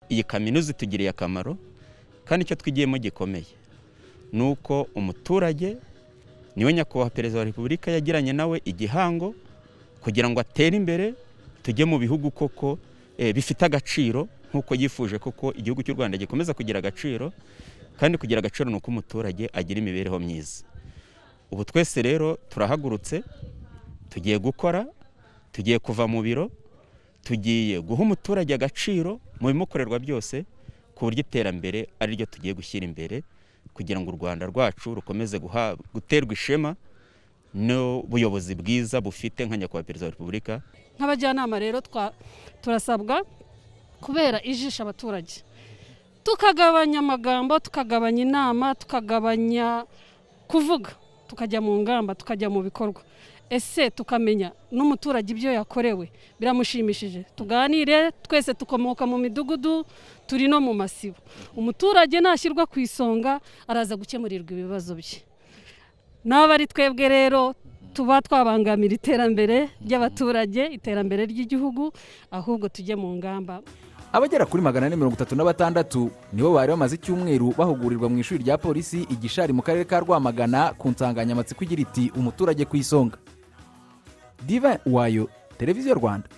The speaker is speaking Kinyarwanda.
iyi kaminuza itugiriye akamaro kandi icyo twigiyemo gikomeye ni uko umuturage niwe nyakubahwa perezida wa repubulika yagiranye nawe igihango kugira ngo atere imbere tujye mu bihugu koko eh, bifite agaciro nk'uko yifuje koko igihugu cy'u rwanda gikomeza kugira agaciro kandi kugira agaciro ni uko umuturage agira imibereho myiza ubu twese rero turahagurutse tugiye gukora tugiye kuva mu biro tugiye guha umuturage agaciro mu bimukorerwa byose ku buryo iterambere ari ryo tugiye gushyira imbere kugira ngo u rwanda rwacu rukomeze guha- guterwa ishema n'ubuyobozi bwiza bufite nka nyakubahwa perezida wa repubulika nk'abajyanama rero twa- turasabwa kubera ijisho abaturage tukagabanya amagambo tukagabanya inama tukagabanya kuvuga tukajya mu ngamba tukajya mu bikorwa ese tukamenya n'umuturage ibyo yakorewe biramushimishije tuganire twese tukomoka mu midugudu turi no mu masibo umuturage nashyirwa ku isonga araza gukemurirwa ibibazo bye n'aba ari twebwe rero tuba twabangamira iterambere ry'abaturage iterambere ry'igihugu ahubwo tujye mu ngamba abagera kuri magana ane mirongo itatu na batandatu nibo bari bamaze icyumweru bahugurirwa mu ishuri rya polisi igishari mu karere ka rwamagana ku nsanganyamatsiko igira iti umuturage ku isonga diva wayo televiziyo rwanda